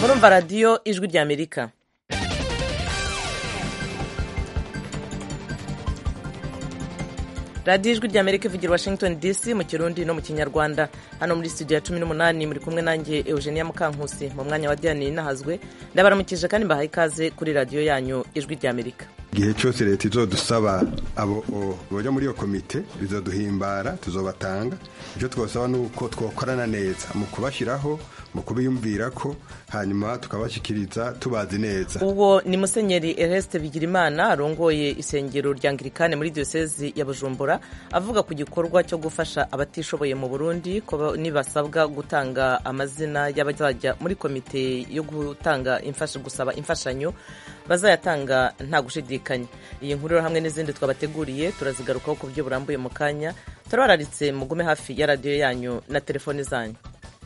murumva radiyo ijwi ry'amerika radiyo ijwi ry'amerika ivugira washington dc mu kirundi no mu kinyarwanda hano muri studio ya cumi n'umunani muri kumwe nanjye eugenia mukankusi mu mwanya wa diane nahazwe ndabaramukije kandi mbahaye ikaze kuri radiyo yanyu ijwi ry'amerika igihe cyose leta izodusaba abo bajya muri iyo komite bizoduhimbara tuzobatanga icyo twasaba ni uko twakorana neza mu kubashyiraho mu kubiyumvira ko hanyuma tukabashyikiriza tubazi neza uwo ni musenyeri Ernest bigirimana arongoye isengero rya angirikane muri diyosezi ya bujumbura avuga ku gikorwa cyo gufasha abatishoboye mu burundi ko nibasabwa gutanga amazina y'abazajya muri komite yo gutanga imfasha gusaba imfashanyo bazayatanga nta gushidikanya iyi nkuru hamwe n'izindi twabateguriye turazigarukaho ku buryo burambuye mu kanya turabararitse mugume hafi ya radiyo yanyu na telefoni zanyu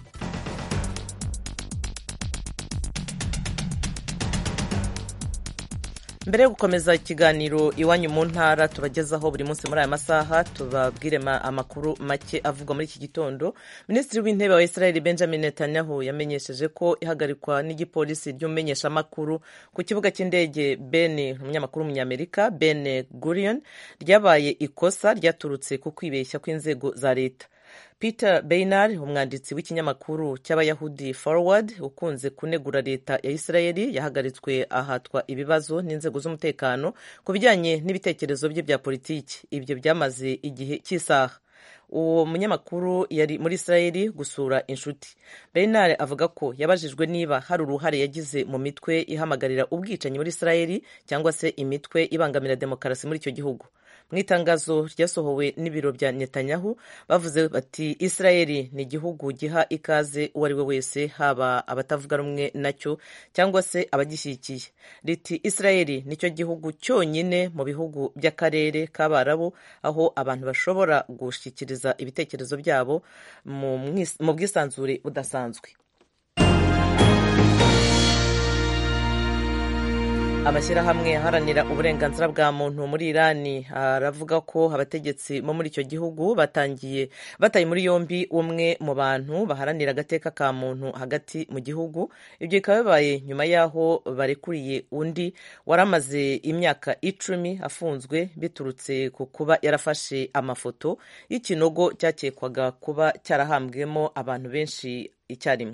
mbere yo gukomeza ikiganiro iwanyu mu ntara tubagezaho buri munsi muri aya masaha tubabwire amakuru make avugwa muri iki gitondo minisitiri w'intebe wa israel benjamin netanyahu yamenyesheje ko ihagarikwa n'igipolisi ry'umumenyeshamakuru ku kibuga cy'indege ben umunyamakuru w'umunyamerika ben gurion ryabaye ikosa ryaturutse ku kwibeshya kw'inzego za leta peter beinar umwanditsi w'ikinyamakuru cy'abayahudi forward ukunze kunegura leta ya isirayeli yahagaritswe ahatwa ibibazo n'inzego z'umutekano ku bijyanye n'ibitekerezo bye bya politiki ibyo byamaze igihe cy'isaha uwo munyamakuru yari muri isirayeli gusura inshuti beinar avuga ko yabajijwe niba hari uruhare yagize mu mitwe ihamagarira ubwicanyi muri isirayeli cyangwa se imitwe ibangamira demokarasi muri icyo gihugu mu itangazo ryasohowe n'ibiro bya netanyahu bavuze bati isirayeli ni igihugu giha ikaze uwo ari we wese haba abatavuga rumwe nacyo cyangwa se abagishyigikiye riti isirayeli nicyo gihugu cyonyine mu bihugu by'akarere k'abarabu aho abantu bashobora gushyikiriza ibitekerezo byabo mu bwisanzure budasanzwe amashyirahamwe aharanira uburenganzira bwa muntu muri irani aravuga ko abategetsi bo muri icyo gihugu batangiye bataye muri yombi umwe mu bantu baharanira agateka ka muntu hagati mu gihugu ibyo bikaba bibaye nyuma y'aho barekuriye undi wari amaze imyaka icumi afunzwe biturutse ku kuba yarafashe amafoto y'ikinogo cyakekwaga kuba cyarahambwemo abantu benshi icyarimwe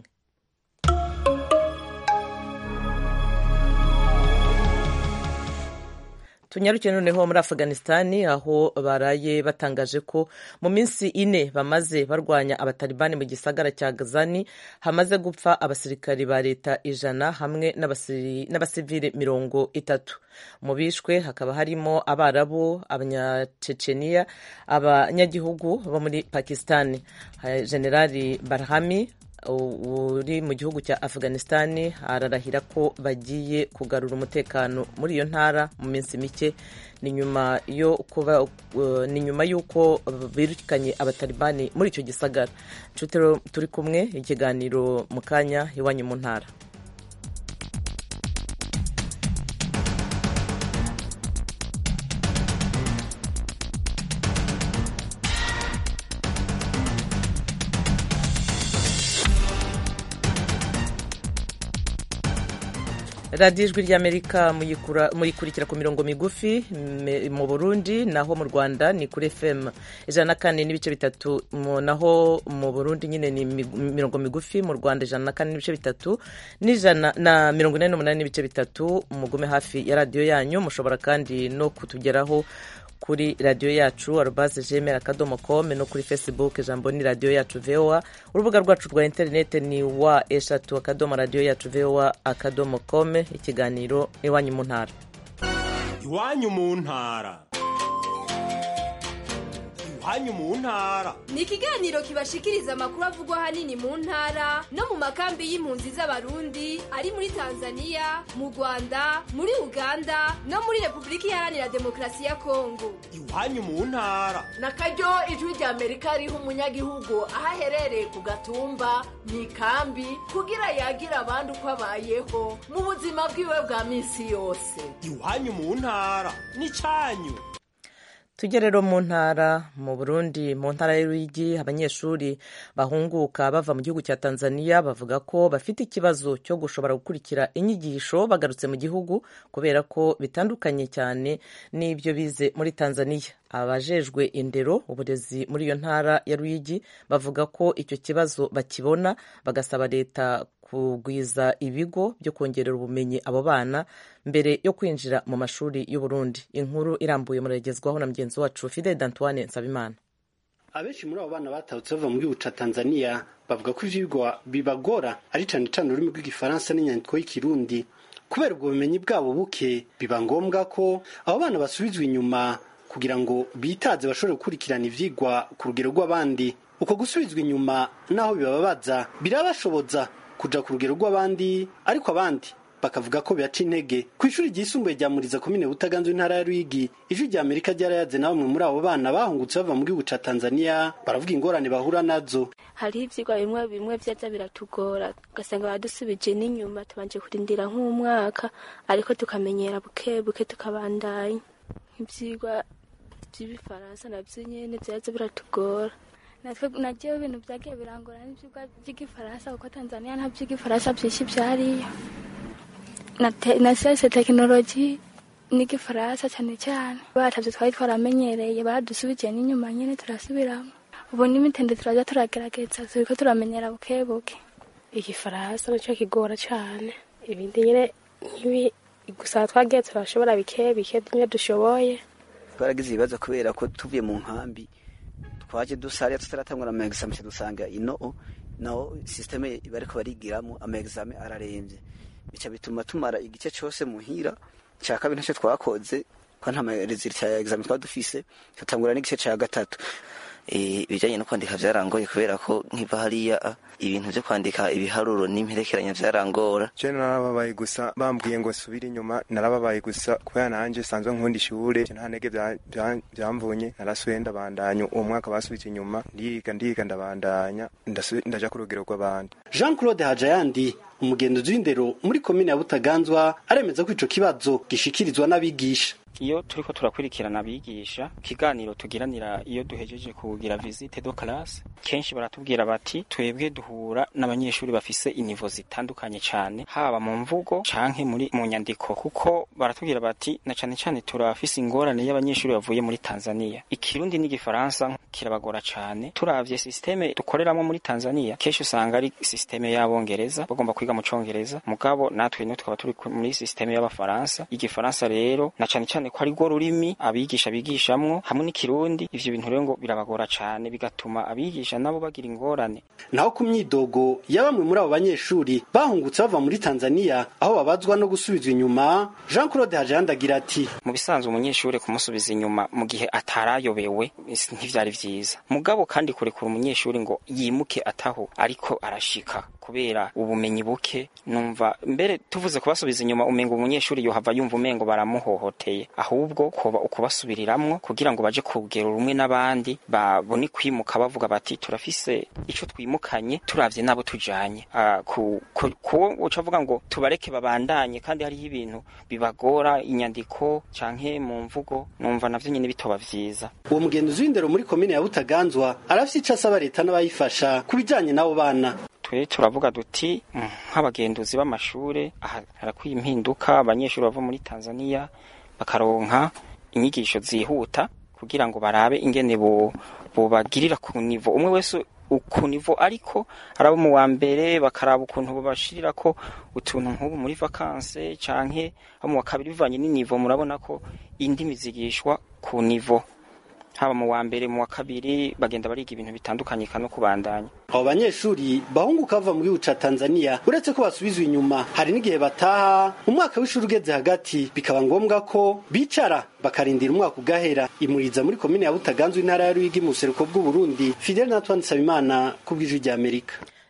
tunyarukiye noneho muri afuganisitani aho baraye batangaje ko mu minsi ine bamaze barwanya abatalibani mu gisagara cya gazani hamaze gupfa abasirikari ba leta ijana hamwe n'abasivili mirongo itatu mu bishwe hakaba harimo abarabu abanyaceceniya abanyagihugu bo muri pakisitani generali barhami uri mu gihugu cya afuganisitani ararahira ko bagiye kugarura umutekano muri iyo ntara mu minsi mike ni nyuma yo kuba ni nyuma y'uko birukanye abatalibani muri icyo gisagara nshuti turi kumwe ikiganiro mu kanya iwanyu mu ntara radiyo ijwi ry'amerika muyikurikira ku mirongo migufi mu burundi naho mu rwanda ni kuri fm ijana na kane n'ibice bitatu naho mu burundi nyine ni mirongo migufi mu rwanda ijana na kane n'ibice bitatu n'ijana na mirongo ine n'umunani n'ibice bitatu mugume hafi ya radiyo yanyu mushobora kandi no kutugeraho kuri radiyo yacu arubaze jemera akadomo kome no kuri facebook ijambo ni radiyo yacu voa urubuga rwacu rwa interineti ni wa eshatu akadomo radiyo yacu voa akadomo kome ikiganiro iwanyu mu ntara iwanyu mu ntara iwanyu mu ntara ni ikiganiro kibashikiriza amakuru avugwa ahanini mu ntara no mu makambi y'impunzi z'abarundi ari muri tanzania mu rwanda muri uganda no muri repubulika iharanira demokarasi ya kongo iwanyu mu ntara na karyo ijwi rya amerika riha umunyagihugu aho aherereye ku gatumba mu ikambi kugira yagira abandi uko abayeho mu buzima bwiwe bwa minsi yose iwanyu mu ntara ni cyanyu tujye rero mu ntara mu burundi mu ntara y'uruyigi abanyeshuri bahunguka bava mu gihugu cya tanzania bavuga ko bafite ikibazo cyo gushobora gukurikira inyigisho bagarutse mu gihugu kubera ko bitandukanye cyane n'ibyo bize muri tanzania abajejwe indero uburezi muri iyo ntara ya ruyigi bavuga ko icyo kibazo bakibona bagasaba leta kugwiza ibigo byo kongerera ubumenyi abo bana mbere yo kwinjira mu mashuri y'uburundi inkuru irambuye muragezwaho na mugenzi wacu fidel d'antoine nsabimana abenshi muri abo bana batahutse bava mu gihugu ca tanzania bavuga ko ivyigwa bibagora ari cane cane ururimi rw'igifaransa n'inyandiko y'ikirundi kubera ubwo bumenyi bwabo buke biba ngombwa ko abo bana basubizwa inyuma kugira ngo bitaze bashobore gukurikirana ivyigwa ku rugero rw'abandi uko gusubizwa inyuma naho bibababaza birabashoboza kuja ku rugero rw'abandi ariko abandi bakavuga ko biyaca intege ku ishuri ryisumbuye rya muriza komine butaganzwe intara ya rwigi ijwi rya amerika ryarayaze na bamwe muri abo bana bahungutse bava mu gihugu ca tanzania baravuga ingorane bahura nazo hariho ivyigwa bimwe bimwe vyaza biratugora ugasanga badusubije n'inyuma tubanje kurindira nk'umwaka ariko tukamenyera buke buke tukabandanya nk'ivyigwa vy'ibifaransa navyo nyene vyaza biratugora natwe nagiyeho ibintu vyagiye birangora n'ivyigwa vy'igifaransa kuko tanzania nta vy'igifaransa vyinshi vyariyo na, te, na siyanse tekinoloji n'igifaransa cyane cyane batavyo twari twaramenyereye badusubije n'inyuma nyene turasubiramo ubu n'imitende turaza turagerageza turiko turamenyera buke buke igifaransa nicyo kigora cyane ibindi nyine nk'ibi gusa twagiye turashobora bike bike bimwe dushoboye twaragize ibibazo kubera ko tuvuye mu nkambi twaje dusariya tutaratangura ama examen dusanga ino naho systeme bariko barigiramo ama examen araremvye bica bituma tumara igice cyose muhira cya kabiri ntacyo twakoze ko nta result ya examen twaba dufise tutangura n'igice cya gatatu ibijyanye no kwandika byarangoye kubera ko nkiva hariya ibintu byo kwandika ibiharuro n'imperekeranya byarangora je narababaye gusa bambwiye ngo subire inyuma narababaye gusa kubera nanje sanzwe nkunda ishure nta ntege byamvunye narasubiye ndabandanya uwo mwaka basubije inyuma ndiga ndiga ndabandanya ndaja ku rugero rw'abandi jean claude hajayandi umugenzuzi w'indero muri komine ya butaganzwa aremeza ko ico kibazo gishikirizwa n'abigisha iyo turiko turakurikirana abigisha ikiganiro tugiranira iyo duhejeje kugira visite do classe kenshi baratubwira bati twebwe duhura n'abanyeshuri bafise inivo zitandukanye cyane haba mu mvugo canke muri mu nyandiko kuko baratubwira bati na cane cane turafise ingorane y'abanyeshuri bavuye muri Tanzania ikirundi n'igifaransa kirabagora cane turavye systeme dukoreramo muri Tanzania kenshi usanga ari systeme y'abongereza bagomba kwiga mu congereza mugabo natwe no twaba turi muri systeme y'abafaransa igifaransa rero na cane cane ko ari rwo rurimi abigisha bigishamwo hamwe n'ikirundi ivyo bintu rero ngo birabagora cane bigatuma abigisha nabo bagira ingorane naho ku myidogo ya bamwe muri abo banyeshuri bahungutse bava muri Tanzania aho babazwa no gusubizwa inyuma Jean Claude Hajanda agira ati mu bisanzwe umunyeshuri kumusubiza inyuma mu gihe atarayobewe ntivyari vyiza mugabo kandi kurekura umunyeshuri ngo yimuke ataho ariko arashika kubera ubumenyi buke numva mbere tuvuze kubasubiza inyuma umengo umunyeshuri yohava yumva umengo baramuhohoteye ahubwo kuba ukubasubiriramwo kugira ngo baje ku rugero rumwe n'abandi babone kwimuka bavuga bati turafise ico twimukanye turavye nabo tujanye kuwo uca avuga ngo tubareke babandanye kandi hariho ibintu bibagora inyandiko canke mu mvugo numva navyo nyene bitoba vyiza uwo mugenzi w'indero muri komine ya butaganzwa arafise ico asaba leta n'abayifasha ku bijanye n'abo bana twe turavuga duti nk'abagenduzi b'amashure harakwiye impinduka abanyeshuri bava muri Tanzania bakaronka inyigisho zihuta kugira ngo barabe ingene bobagirira ku nivo umwe wese ku nivo ariko arabo mu wa mbere bakaraba ukuntu babashirira ko utuntu nk'ubu muri vakanse canke abo mu wa kabiri bivanye n'inivo murabona ko indimi zigishwa ku nivo haba mu wa mbere mu wa kabiri bagenda bariga ibintu bitandukanye no kubandanya abo banyeshuri bahunguka bava mu gihugu ca Tanzania uretse ko basubizwa inyuma hari n'igihe bataha umwaka w'ishuri ugeze hagati bikaba ngombwa ko bicara bakarindira umwaka ugahera imuriza muri komine ya Butaganzwe intara ya Ruyigi mu buseruko bw'u Burundi Fidel Antoine Sabimana ku bw'ijwi rya Amerika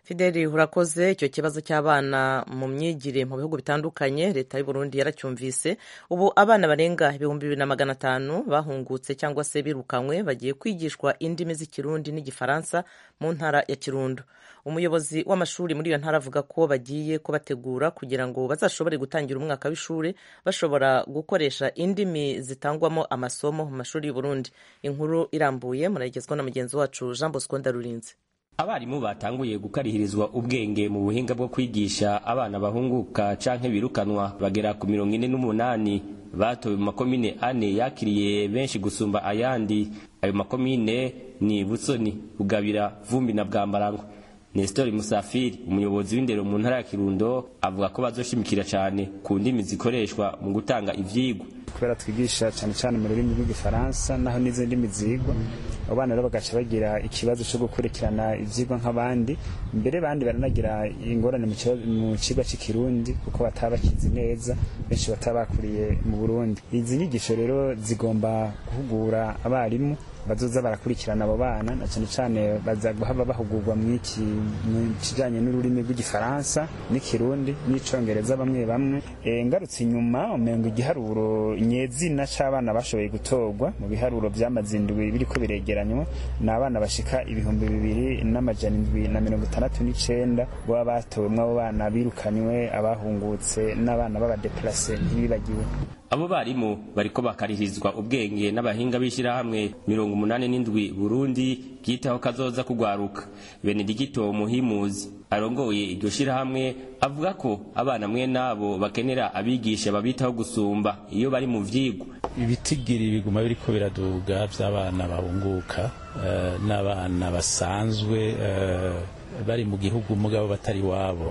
fideli urakoze icyo kibazo cy'abana mu myigire mu bihugu bitandukanye leta y'u Burundi yaracyumvise ubu abana barenga ibihumbi bibiri na magana atanu bahungutse cyangwa se birukanywe bagiye kwigishwa indimi z'ikirundi n'igifaransa mu ntara ya kirundo umuyobozi w'amashuri muri iyo ntara avuga ko bagiye kubategura kugira ngo bazashobore gutangira umwaka w'ishuri bashobora gukoresha indimi zitangwamo amasomo mu mashuri y'u Burundi inkuru irambuye murayigezwa na mugenzi wacu jean bosco ndarurinze abarimu batanguye gukarihirizwa ubwenge mu buhinga bwo kwigisha abana bahunguka canke birukanwa bagera ku mirongo ine n'umunani batowe mu makomine ane yakiriye benshi gusumba ayandi ayo makomine ni busoni bugabira vumbi na bwambarangwe Nestor Musafiri umuyobozi w'indero mu ntara ya Kirundo avuga ko bazoshimikira cyane ku ndimi zikoreshwa mu gutanga ivyigwa kubera twigisha cyane cyane mu rurimi rw'igifaransa naho n'izindi ndimi zigwa abo bana rero bagaca bagira ikibazo cyo gukurikirana ivyigwa nk'abandi mbere bandi baranagira ingorane mu kigo cy'ikirundi kuko bataba bakizi neza benshi bataba bakuriye mu Burundi izi nyigisho rero zigomba guhugura abarimu bazoza barakurikirana abo bana na cyane cyane baza guhaba bahugurwa mu iki mu kijanye n'ururimi rw'igifaransa n'ikirundi n'icongereza bamwe bamwe e, ngarutse inyuma umengo igiharuro nyezina c'abana bashoboye gutorwa mu biharuro vy'amazindwi biriko biregeranywa ni abana bashika ibihumbi bibiri n'amajana indwi na mirongo itandatu n'icenda baba batowemwo abo bana birukanywe abahungutse n'abana b'abadeplase ntibibagiwe abo barimu bariko bakarihirizwa ubwenge n'abahinga b'ishyirahamwe mirongo umunani n'indwi burundi bwitaho kazoza kugwaruka benedigito muhimuzi arongoye iryo shyirahamwe avuga ko abana mwe nabo bakenera abigisha babitaho gusumba iyo bari mu vyigwa ibitigiri biguma biriko biraduga vy'abana bahunguka uh, n'abana basanzwe uh, bari mu gihugu mugabo batari wabo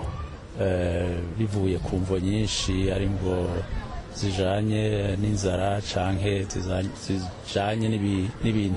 uh, bivuye ku mvo nyinshi ari ngo zijanye n'inzara canke zijanye n'ibintu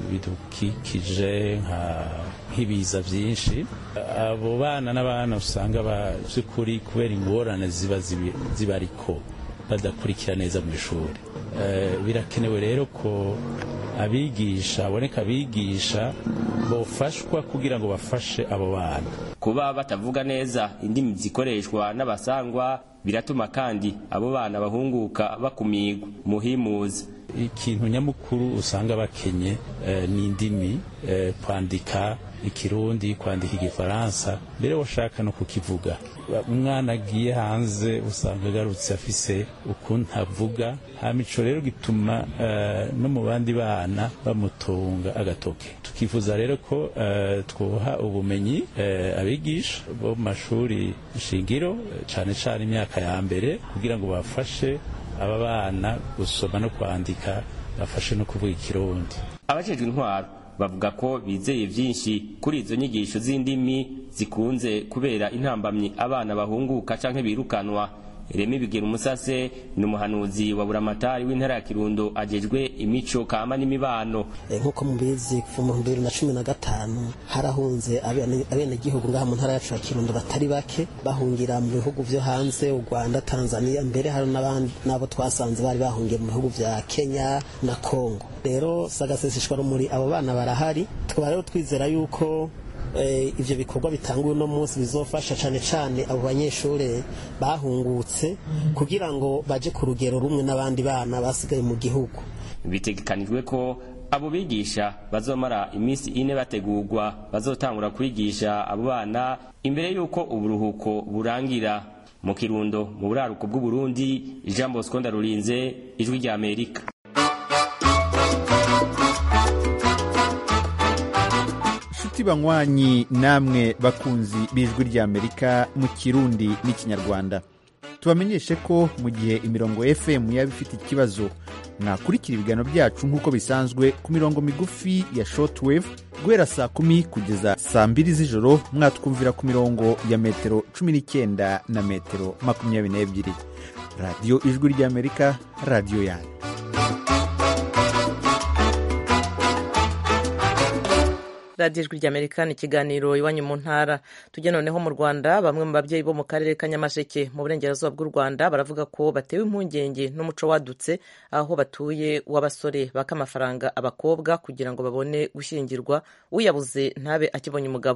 bidukikije nk'ibiza vyinshi abo bana n'abana usanga by'ukuri kubera ingorane ziba zibariko badakurikira neza mu ishuri birakenewe rero ko abigisha aboneka abigisha bofashwa kugira ngo bafashe abo bana kuba batavuga neza indimi zikoreshwa n'abasangwa biratuma kandi abo bana bahunguka bakumigwa muhimuzi ikintu nyamukuru usanga bakenye eh, ni indimi eh, kwandika ikirundi kwandika igifaransa mbere washaka no kukivuga umwana agiye hanze usanga agarutse afise ukuntu avuga hama ico rero gituma uh, no mu bandi bana bamutunga agatoke tukifuza rero ko uh, twoha ubumenyi uh, abigisha bo mu mashuri shingiro cane cane imyaka ya mbere kugira ngo bafashe aba bana gusoma no kwandika bafashe no kuvuga ikirundi abajejwe intwaro bavuga ko bizeye vyinshi kuri izo nyigisho z'indimi zikunze kubera intambamyi abana bahunguka canke birukanwa Remi Bigera Umusase ni umuhanuzi wa buramatari w'intara ya Kirundo ajejwe imico kama n'imibano nk'uko mubizi kuva mu bibiri na cumi na gatanu harahunze abenegihugu ngaha mu ntara yacu ya Kirundo batari bake bahungira mu bihugu vyo hanze u Rwanda Tanzania mbere hari n'abo twasanze bari bahungiye mu bihugu vya Kenya na Congo rero sagaseseshwa rumuri abo bana barahari tukaba rero twizera yuko ivyo bikorwa bitanguye uno munsi bizofasha cane cane abo banyeshure bahungutse kugira ngo baje ku rugero rumwe n'abandi bana basigaye mu gihugu bitegekanijwe ko abo bigisha bazomara iminsi ine bategurwa bazotangura kwigisha abo bana imbere y'uko uburuhuko burangira mu kirundo mu buraruko bw'uburundi jean bosco ndarurinze ijwi rya amerika inshuti banywanyi namwe bakunzi b'ijwi ry'amerika mu kirundi n'ikinyarwanda tubamenyeshe ko mu gihe imirongo fm yaba ifite ikibazo mwakurikira ibiganiro byacu nk'uko bisanzwe ku mirongo migufi ya shortwave guhera saa kumi kugeza saa mbiri z'ijoro mwatwumvira ku mirongo ya metero cumi n'icyenda na metero makumyabiri n'ebyiri radiyo ijwi ry'amerika radiyo yanyu radiyo ijwi ry'amerika ni ikiganiro iwanyu mu ntara tujya noneho mu rwanda bamwe mu babyeyi bo mu karere ka nyamasheke mu burengerazuba bw'u rwanda baravuga ko batewe impungenge n'umuco wadutse aho batuye w'abasore baka amafaranga abakobwa kugira ngo babone gushyingirwa uyabuze ntabe akibonye umugabo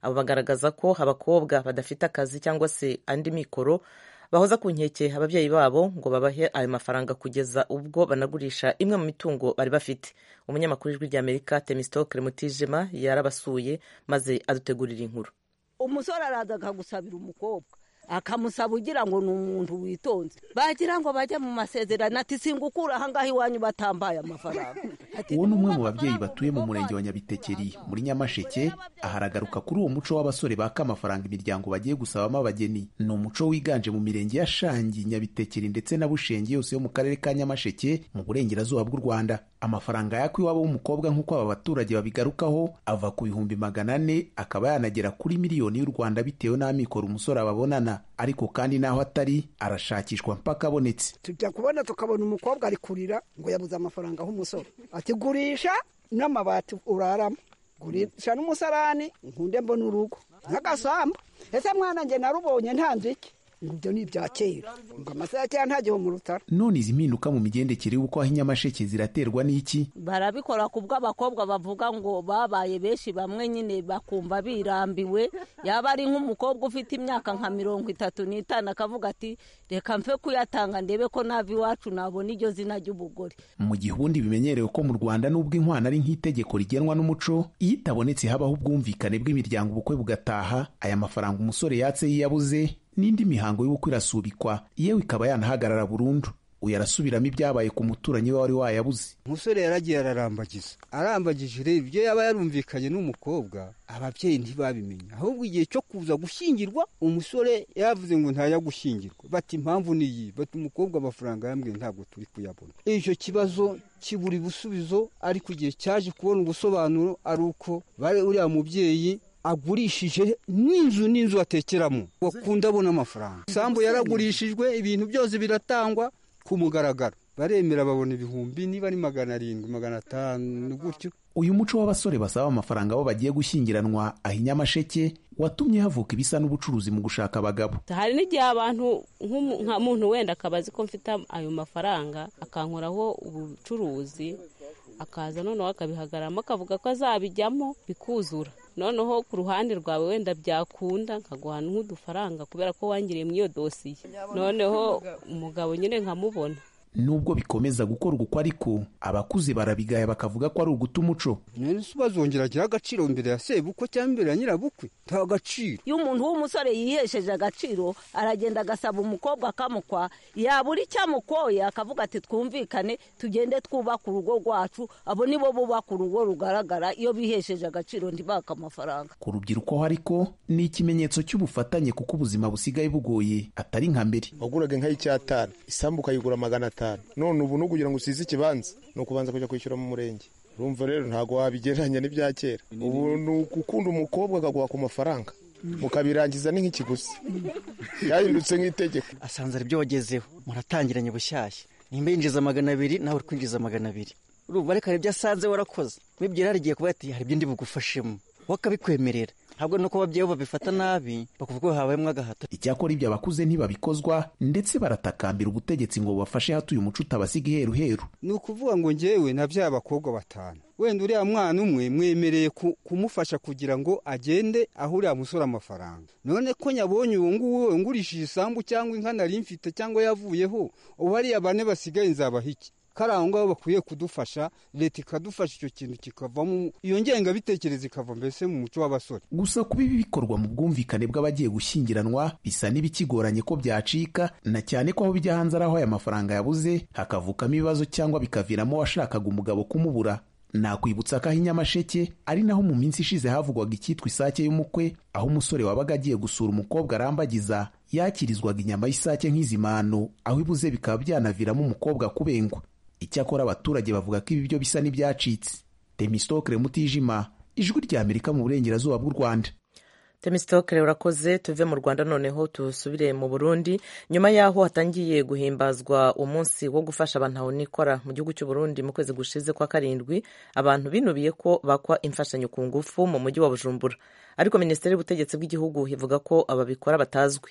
abo bagaragaza ko abakobwa badafite akazi cyangwa se andi mikoro bahoza ku nkeke ababyeyi babo ngo babahe ayo mafaranga kugeza ubwo banagurisha imwe mu mitungo bari bafite umunyamakuru w'ijwi ry'amerika temistokle mutijima yarabasuye maze adutegurira inkuru umusore araza akagusabira umukobwa akamusaba ugira ngo ni umuntu witonze bagira ngo bajye mu masezerano ati singukura ahangaha iwanyu batambaye amafaranga uwo ni umwe mu babyeyi batuye mu murenge wa nyabitekeri muri nyamasheke aharagaruka kuri uwo muco w'abasore baka amafaranga imiryango bagiye gusabamo abageni ni umuco wiganje mu mirenge ya shangi nyabitekeri ndetse na bushenge yose yo mu karere ka nyamasheke mu burengerazuba bw'u rwanda amafaranga yakwa iwabo w'umukobwa nk'uko aba baturage babigarukaho ava ku bihumbi magana ane akaba yanagera kuri miliyoni y'u rwanda bitewe n'amikoro umusore ababonana ariko kandi n'aho atari arashakishwa mpaka abonetse tujya kubona tukabona umukobwa ari kurira ngo yabuze amafaranga nk'umusore ati gurisha n'amabati uraramo gurisha n'umusarani nkunde mbona urugo nk'agasambu ese mwana njye narubonye nta nziki ibyo ni ibya kera ngo amasaha ya kera ntagihe mu rutaro none izi mpinduka mu migendekere y'uko aho inyamasheke ziraterwa n'iki barabikora ku bw'abakobwa bavuga ngo babaye benshi bamwe nyine bakumva birambiwe yaba ari nk'umukobwa ufite imyaka nka mirongo itatu n'itanu akavuga ati reka mfe kuyatanga ndebe ko nava iwacu nabona iryo zina ry'ubugore mu gihe ubundi bimenyerewe ko mu rwanda n'ubwo inkwano ari nk'itegeko rigenwa n'umuco iyo itabonetse habaho ubwumvikane bw'imiryango ubukwe bugataha aya mafaranga umusore yatse yiyabuze n'indi mihango y'ubukwe irasubikwa yewe ikaba yanahagarara burundu uyu arasubiramo ibyabaye ku muturanyi we wari wayabuze umusore yaragiye ararambagiza arambagije rero ibyo yaba yarumvikanye n'umukobwa ababyeyi ntibabimenya ahubwo igihe cyo kuza gushyingirwa umusore yavuze ngo ntajya gushyingirwa bati impamvu ni iyi bati umukobwa amafaranga yambwiye ntabwo turi kuyabona icyo kibazo kibura ibisubizo ariko igihe cyaje kubona ubusobanuro ari uko bari uriya mubyeyi agurishije n'inzu n'inzu atekeramo wakunda abona amafaranga isambu yaragurishijwe ibintu byose biratangwa ku mugaragaro baremera babona ibihumbi niba ari magana arindwi magana atanu gutyo uyu muco w'abasore basaba amafaranga abo bagiye gushyingiranwa aho inyamasheke watumye havuka ibisa n'ubucuruzi mu gushaka abagabo hari n'igihe abantu nka muntu wenda akaba azi ko mfite ayo mafaranga akankoraho ubucuruzi akaza noneho akabihagararamo akavuga ko azabijyamo bikuzura noneho ku ruhande rwawe wenda byakunda nkaguha nk'udufaranga kubera ko wangiriye muri iyo dosiye noneho umugabo nyine nkamubona nubwo bikomeza gukorwa uko ariko abakuze barabigaya bakavuga ko ari uguta umuco none se bazongera agira agaciro imbere ya sebukwe cyangwa imbere ya nyirabukwe nta gaciro iyo umuntu w'umusore yihesheje agaciro aragenda agasaba umukobwa akamukwa yabura icyo amukoye akavuga ati twumvikane tugende twubake urugo rwacu abo nibo bubaka urugo rugaragara iyo bihesheje agaciro ntibaka amafaranga ku rubyiruko ho ariko ni ikimenyetso cy'ubufatanye kuko ubuzima busigaye bugoye atari nka mbere waguraga inka y'icyatanu isambu ukayigura magana atanu none ubu no kugira ngo usize ikibanza ni ukubanza kujya kwishyura mu murenge urumva rero ntabwo wabigereranya n'ibya kera ubu ni ugukunda umukobwa akaguha ku mafaranga mukabirangiza ni nk'ikiguzi yahindutse nk'itegeko asanze ari byo wagezeho muratangiranye bushyashya nimba yinjiza magana abiri nawe uri kwinjiza magana abiri urumva reka hari ibyo asanze warakoze wibwira harigiye kuba ati hari ibyo ndi bugufashemo wowe akabikwemerera ntabwo nuko ababyeyi babifata nabi bakuvuga ko habayemo agahato icyakora ibyo abakuze ntibabikozwa ndetse baratakambira ubutegetsi ngo bubafashe hatuye umuco utabasiga iheruheru ni ukuvuga ngo ngewe nabyaye abakobwa batanu wenda uriya mwana umwe mwemereye kumufasha kugira ngo agende aho uriya musore amafaranga none ko nyabonye uwo nguwo ngurishije isambu cyangwa inka nari mfite cyangwa yavuyeho ubu hariya bane basigaye nzabaha iki kari aho ngaho bakwiye kudufasha leta ikadufasha icyo kintu kikavamo iyo ngengabitekerezo ikava mbese mu muco w'abasore gusa kuba ibi bikorwa mu bwumvikane bw'abagiye gushyingiranwa bisa n'ibikigoranye ko byacika na cyane ko aho bijya hanze ari aho aya mafaranga yabuze hakavukamo ibibazo cyangwa bikaviramo uwashakaga umugabo kumubura nakwibutsa ko aho inyamasheke ari naho mu minsi ishize havugwaga icyitwa isake y'umukwe aho umusore wabaga agiye gusura umukobwa arambagiza yakirizwaga inyama y'isake nk'izimano aho ibuze bikaba byanaviramo umukobwa kubengwa icyakora abaturage bavuga ko ibi byo bisa n'ibyacitse temistokere mutijima ijwi rya amerika mu burengerazuba bw'u rwanda temisitokere urakoze tuve mu rwanda noneho dusubire mu burundi nyuma y'aho hatangiye guhimbazwa umunsi wo gufasha abantu nikora mu gihugu cy'u Burundi mu kwezi gushize kwa karindwi abantu binubiye ko bakwa imfashanyo ku ngufu mu mujyi wa bujumbura ariko minisiteri y'ubutegetsi bw'igihugu ivuga ko ababikora batazwi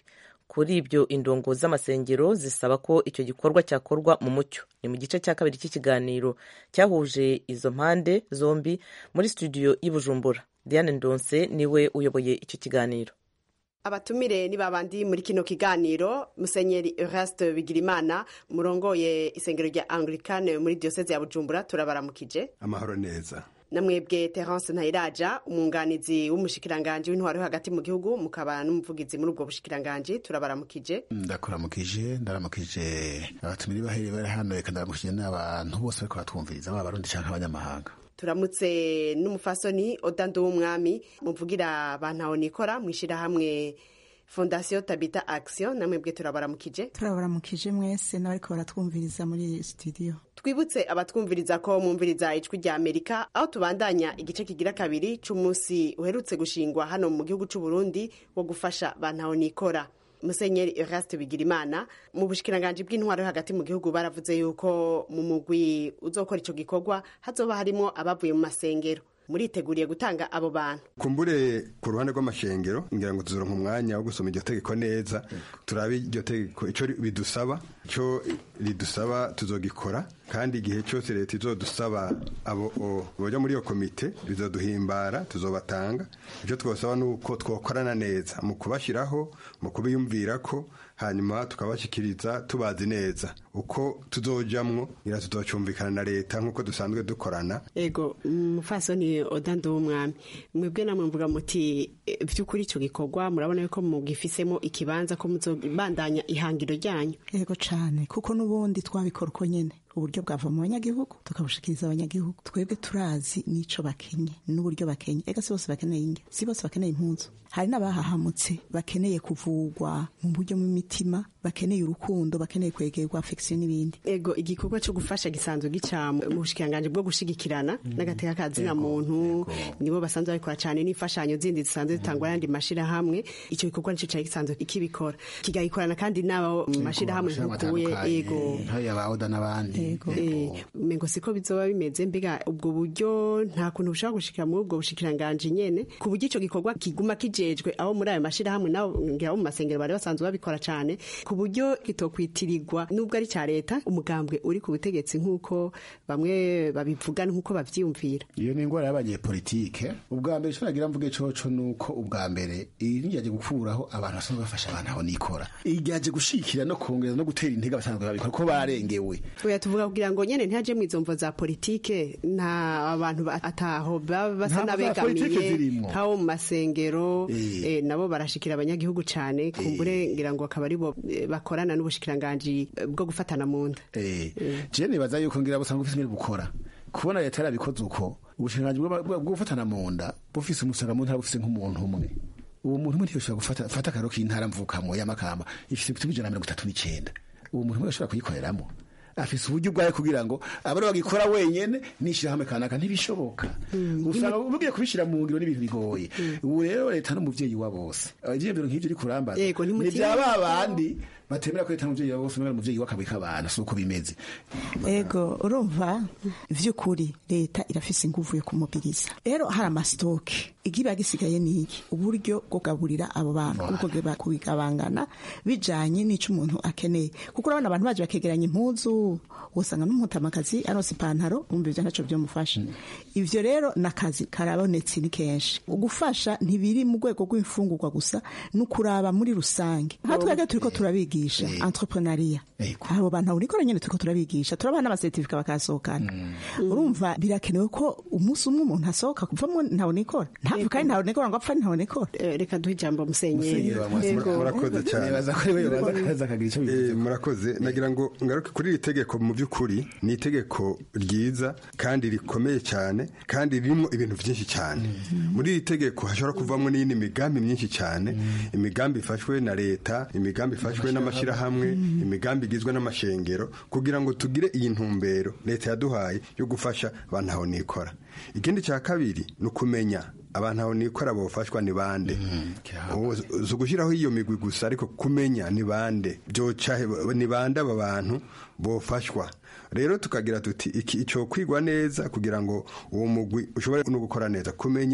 kuri ibyo indongo z'amasengero zisaba ko icyo gikorwa cyakorwa mu mucyo ni mu gice cya kabiri cy'ikiganiro cyahuje izo mpande zombi muri studio y'i bujumbura diane ndonse niwe uyoboye icyo kiganiro abatumire ni babandi muri kino kiganiro musenyeri Eraste Bigirimana murongoye isengero rya Anglikane muri diocese ya Bujumbura turabaramukije amahoro neza namwebwe Terence Ntayiraja umwunganizi w'umushikiranganje w'intwaro hagati mu gihugu mukaba n'umuvugizi muri ubwo bushikiranganje turabaramukije ndakuramukije ndaramukije abatumire bahere bari hano reka ndaramukije n'abantu bose bariko batwumviriza baba abarundi canke abanyamahanga turamutse n'umufasoni odando w'umwami muvugira abantu nikora mw'ishyirahamwe fondasiyo tabita action namwebwe turabaramukije turabaramukije mwese n'abariko baratwumviriza muri studio twibutse abatwumviriza ko mwumviriza ijwi rya amerika aho tubandanya igice kigira kabiri c'umunsi uherutse gushingwa hano mu gihugu c'u Burundi wo gufasha bantaho nikora musenyeri Eraste Bigirimana mu bushikiranganje bw'intwaro hagati mu gihugu baravuze yuko mu mugwi uzokora ico gikorwa hazoba harimo abavuye mu masengero muriteguriye gutanga abo bantu kumbure ku ruhande rw'amashengero ngira ngo tuzoronka umwanya wo gusoma iryo tegeko neza turabe iryo tegeko ico bidusaba ico ridusaba tuzogikora kandi igihe cyose leta izodusaba abo boja muri iyo komite bizoduhimbara tuzobatanga icyo twosaba ni uko twokorana neza mu kubashyiraho mu kubiyumvirako hanyuma tukabashyikiriza tubazi neza uko tuzojamwo ngira tuzocumvikana na leta nk'uko dusanzwe dukorana ego mufasoni odando w'umwami mwebwe namwe mvuga muti by'ukuri icyo gikorwa murabona yuko mugifisemo ikibanza ko muzobandanya ihangiro ryanyu ego cyane kuko n'ubundi twabikora uko nyene uburyo bwava mu banyagihugu tukabushikiriza abanyagihugu twebwe turazi n'ico bakenye n'uburyo bakenye ega si bose bakeneye inge si bose bakeneye impunzu hari n'abahahamutse bakeneye kuvugwa mu buryo mu mitima bakeneye urukundo bakeneye kwegerwa affection n'ibindi ego igikorwa cyo gufasha gisanzwe gica mu bushikiranganje bwo gushigikirana n'agateka kazina muntu nibo basanzwe babikora cyane n'imfashanyo zindi zisanzwe zitangwa n'andi mashirahamwe icyo gikorwa nicyo cyari gisanzwe ikibikora kigayikorana kandi n'abo mashirahamwe nkukuye ego nk'ayabaoda n'abandi mengo siko bizoba bimeze mbega ubwo buryo nta kuntu bushobora gushikira muri ubwo bushikiranganje nyene ku buryo ico gikorwa kiguma kijejwe abo muri ayo mashirahamwe nabo ngira mu masengero bari basanzwe babikora cane ku buryo kitokwitirirwa nubwo ari ca leta umugambwe uri ku butegetsi nk'uko bamwe babivuga nk'uko bavyiyumvira iyo ni ingwara y'abanyepolitike ubwa mbere ico nagira mvuge coco nuko ubwa mbere iri ryaje gukuraho abantu basanzwe bafasha abantu aho nikora iryaje gushikira no kongera no gutera intege abasanzwe babikora ko barengewe tuvuga kugira ngo nyene ntihaje mu izo mvo za politike nta abantu ataho baba basa n'abegamiye nk'abo mu masengero nabo barashikira abanyagihugu cane kumbure ngira ngo akaba aribo bakorana n'ubushikiranganji bwo gufatana mu nda je nibaza yuko ngira busanzwe bufise ingene bukora kubona leta yarabikoze uko ubushikiranganji bwo gufatana mu nda bufise umusanga mu ntara bufise nk'umuntu umwe uwo muntu umwe ntiyoshobora gufata akaro k'intara mvukamo y'amakamba ifise ibiti ijana na mirongo itatu n'icenda uwo muntu umwe ashobora kuyikoreramo afise uburyo bwayo kugira ngo abari bagikora wenyene n'ishirahamwe kanaka ntibishoboka usanga ugiye kubishira mu ngiro n'ibintu bigoye ubu rero leta n'umuvyeyi wa bose ivyiyumviro nk'ivyo uri kurambaza ni vya ba bandi batemera ko leta n'umuvyeyi wa bose n'umuvyeyi umuvyeyi w'akabwi k'abantu si uko bimeze ego urumva vy'ukuri leta irafise inguvu yo kumubiriza rero hari amasitoke igiba gisigaye niki uburyo bwo kugaburira abo bantu uko kubigabangana bijanye n'ico umuntu akeneye kuko urabona abantu baje bakegeranya impuzu usanga n'umutamakazi aronse ipantaro umva ivyo ntaco vyomufasha ivyo rero nakazi karabonetse ni kenshi ugufasha ntibiri mu rwego rw'imfungurwa gusa n'ukuraba muri rusange nka twebwe turiko turabigisha entrepreneuria abo bantu urikora nyene turiko turabigisha turabaha n'amasertifika bakasohokana urumva birakenewe ko umunsi umwe umuntu asohoka kuvamwo ntawe nikora ntapfa kandi ntawe nikora ngo apfa ntawe nikora reka duhe ijambo musenyeri murakoze cyane murakoze nagira ngo ngaruke kuri iri tegeko mu by'ukuri ni itegeko ryiza kandi rikomeye cyane kandi ririmo ibintu byinshi cyane muri iri tegeko hashobora kuvamo n'iyindi migambi myinshi cyane imigambi ifashwe na leta imigambi ifashwe n'amashyirahamwe imigambi igizwe n'amashengero kugira ngo tugire iyi ntumbero leta yaduhaye yo gufasha abantu aho nikora ikindi cya kabiri ni ukumenya abantu aho nikora bofashwa ni bande si ugushyiraho iyo migwi gusa ariko kumenya ni bande byoca ni bande aba bantu bofashwa rero tukagira tuti iki icyo kwigwa neza kugira ngo uwo mugwi ushobore no gukora neza kumenya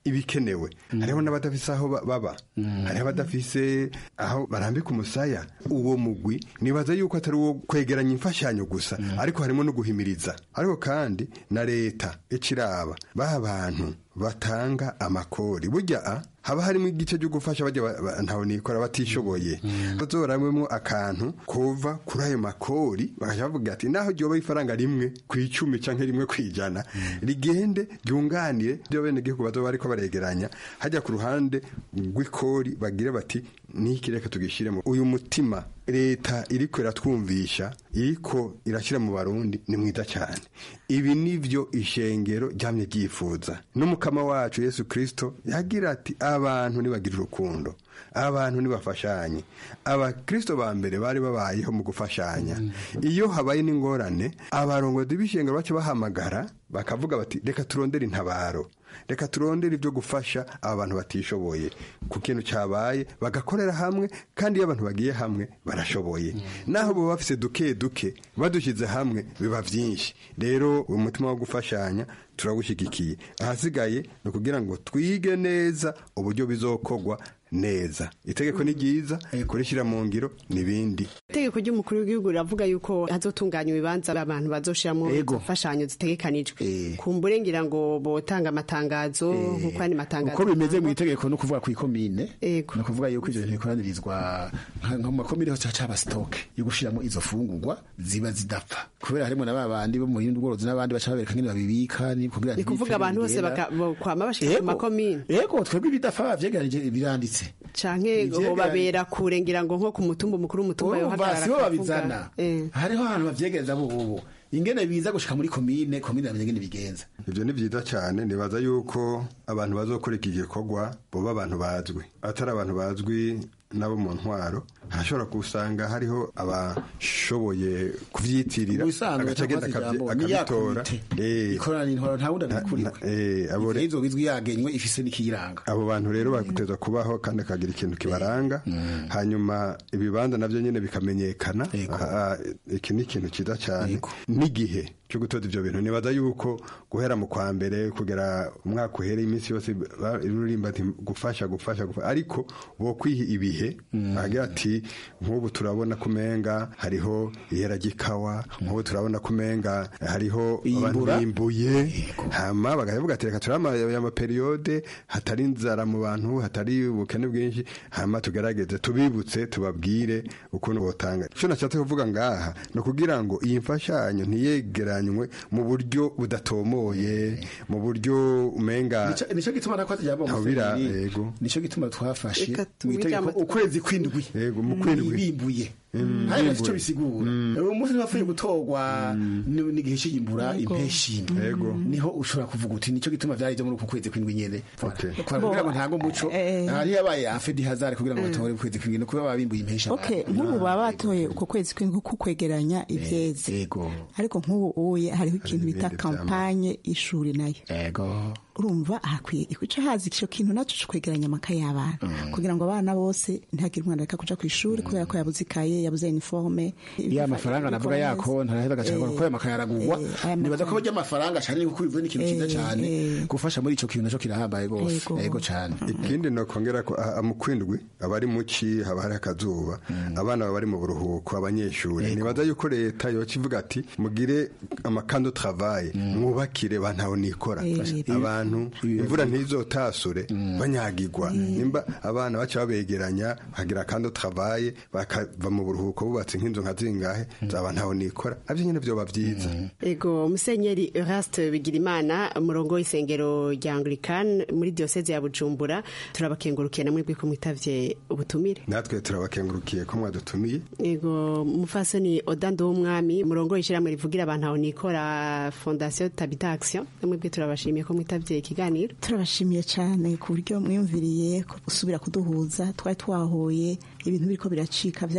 ibikenewe hariho n'abadafise aho ba- baba hariho abadafise aho barambika umusaya uwo mugwi nibaza yuko atari uwo kwegeranya imfashanyo gusa ariko harimo no guhimiriza ariko kandi na leta iciraba baha abantu batanga amakori burya a haba harimo igice cyo gufasha bajya ba- ba- ntawe nikora batishoboye bazoramwemo akantu kuva kuri ayo makori bakaja bavuga ati naho ryoba ifaranga rimwe ku icumi canke rimwe ku ijana rigende ryunganire byo bene gihugu bazoba bariko baregeranya hajya ku ruhande rw'ikori bagire bati niki reka tugishiremo uyu mutima leta iriko iratwumvisha iriko irashyira mu barundi ni mwiza cyane ibi nivyo ishengero ryamye ryifuza n'umukama wacu yesu kristo yagira ati abantu nibagira urukundo abantu nibafashanye abakristo ba mbere bari babayeho mu gufashanya iyo habaye n'ingorane abarongozi b'ishengero baca bahamagara bakavuga bati reka turondere intabaro reka turondere ibyo gufasha aba bantu batishoboye ku kintu cyabaye bagakorera hamwe kandi iyo abantu bagiye hamwe barashoboye naho baba bafise duke duke badushyize hamwe biba byinshi rero uwo mutima wo gufashanya turawushyigikiye ahasigaye ni ukugira ngo twige neza uburyo bizokorwa neza itegeko ni ryiza kurishyira mu ngiro n'ibindi itegeko ry'umukuru w'igihugu riravuga yuko hazotunganya ibibanza abantu bazoshiramo imfashanyo zitegekanijwe kumbure ngira ngo botanga amatangazo nk'uko andi matangazo uko bimeze mu itegeko no kuvuga ku ikomine ni ukuvuga yuko ivyo bintu bikoranyirizwa nka nko mu makomine hose haca haba sitoke yo gushiramo izo fungurwa ziba zidapfa kubera harimo na ba bandi bo mu buhindu bworozi n'abandi baca babereka ngene babibika ni kugira ni kuvuga abantu bose baka- bo- kwama bashika ku makomine yego twebwe ibidafa bavyegeranije biranditse canke Ivyegeranye- ngo babera kure ngira ngo nko ku mutumba umukuru w'umutumba urumva yohagarara sibo akavuga. babizana Eh. hariho ahantu bavyegereza bo bobo ingene biza gushika muri komine komine yamenye ingene bigenza ibyo ni byiza cyane nibaza yuko abantu bazokora iki gikorwa boba abantu bazwi atari abantu bazwi nabo mu ntwaro hashobora gusanga hariho abashoboye kuvyitirira Ubusanzwe agaca agenda cyangwa se akabyi- ijambo, ni ya akabitora komite. Eh, ikorana n'intwaro nta wundi abikuriwe eh, abo re- izo bizwi yagenywe ifise n'ikiyiranga abo bantu rero bateza kubaho kandi akagira ikintu kibaranga hanyuma ibibanza navyo nyene bikamenyekana Ah, iki ni ikintu cyiza cyane n'igihe cyo gutoza ivyo bintu nibaza yuko guhera mu kwa mbere kugera umwaka uhereye iminsi yose ba- rurimba ati gufasha gufasha gufasha ariko bo kwiha ibihe agira ati nk'ubu turabona kumenga hariho ihera ry'ikawa nk'ubu turabona kumenga hariho abantu Iyimbura. bimbuye hama bakavuga ati reka turama aya maperiyode hatari inzara mu bantu hatari ubukene bwinshi hama tugerageze tubibutse tubabwire ukuntu botanga icyo nashatse kuvuga ngaha ni ukugira ngo iyi mfashanyo ntiyegeranywe mu buryo budatomoye mu buryo umenga Nico- nico gituma nakoze ijambo Ntawubira, Musenyeri. yego. nico gituma twafashe Reka mu tumwe itegeko ijambo- ukwezi kw'indwi yego mu kwindwi bimbuye Mm, hari bimbuye. icyo bisigura uwo munsi ntibapfuye gutorwa n- n'igihe cy'iyimbura Yego. impeshyi niho ushobora kuvuga uti nico gituma vyari byo muri uku kwezi kw'indwi nyene kugira ngo ntango umuco hari yabaye afedi hazari kugira ngo batore ukwezi kw'indwi no kuba babimbuye impeshyi okay nk'ubu baba batoye uko kwezi kw'indwi ko kwegeranya ivyeze ariko nk'ubu uye hariho ikintu bita kampanye y'ishuri nayo yego urumva hakwiye ikuca hazi ico kintu naco co kwegeranya amakaye y'abana kugira ngo abana bose ntihagire umwana reka kuja kw'ishuri kubera ko yabuze ikaye yabuze uniforme ya mafaranga navuga yako ntaraheza agacagura ko aya makaye aragurwa nibaza ko barya amafaranga cane kuko bivuye n'ikintu cyiza cane gufasha muri ico kintu naco kirahambaye gose yego cane ikindi nokongera ko ah, mu kwindwi abari muci haba hari akazuba abana baba bari mu buruhuko abanyeshuri nibaza yuko leta yoca ivuga ati mugire amakando travaye mwubakire bantaho nikora abantu imvura ntizotasure banyagirwa nimba abana baca babegeranya bagira kando travaye bakava mu buruhuko bubatse nk'inzu nka zingahe zaba ntaho nikora navyo nyene vyoba vyiza ego musenyeri eraste bigirimana umurongo w'isengero rya anglican muri diyoseze ya bujumbura turabakengurukiye namwe bwiko mwitavye ubutumire natwe turabakengurukiye ko mwadutumiye ego mufasoni odando w'umwami umurongo w'ishyirahamwe rivugira abantu aho nikora fondation tabita action namwe bwe turabashimiye ko mwitavye ikiganiro turabashimiye cyane ku buryo mwiyumviriye ko gusubira kuduhuza twari twahuye ibintu biriko biracika by'abana mwe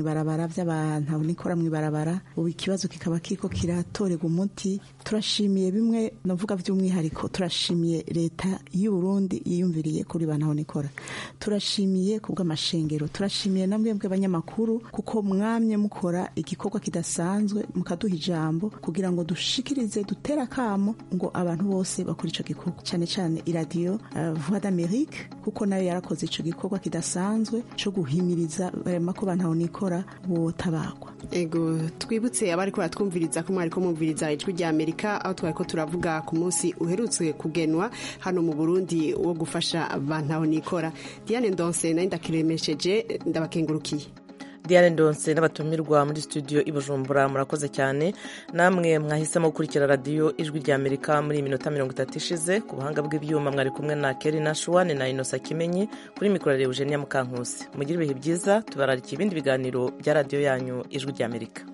ibarabara by'abantu nikora mu ibarabara ubu ikibazo kikaba kiriko kiratorerwa umuti turashimiye bimwe navuga by'umwihariko turashimiye leta y'u Burundi yiyumviriye kuri bantu nikora turashimiye ku bw'amashengero turashimiye na mwebwe abanyamakuru kuko mwamye mukora igikorwa kidasanzwe mukaduha ijambo kugira ngo dushikirize dutere akamo ngo abantu bose bakora ico gikorwa cyane cyane iradiyo uh, voix d'amerique kuko nayo yarakoze ico gikorwa kidasanzwe co guhimiriza barema ko bantu nikora botabagwa ego twibutse abari ko baratwumviriza ko mwari ko mwumviriza ijwi rya amerika aho twari ko turavuga ku munsi uherutse kugenwa hano mu burundi wo gufasha bantu nikora diane ndonse nayo ndakiremesheje ndabakengurukiye diane ndonse n'abatumirwa muri studio i bujumbura murakoze cyane namwe mwahisemo gukurikira radiyo ijwi rya amerika muri iyi minota mirongo itatu ishize ku buhanga bw'ibyuma mwari kumwe na keri na shuwane na inosa kimenyi kuri mikoro eugenia mukankusi mugire ibihe byiza tubararikiye ibindi biganiro bya radiyo yanyu ijwi rya amerika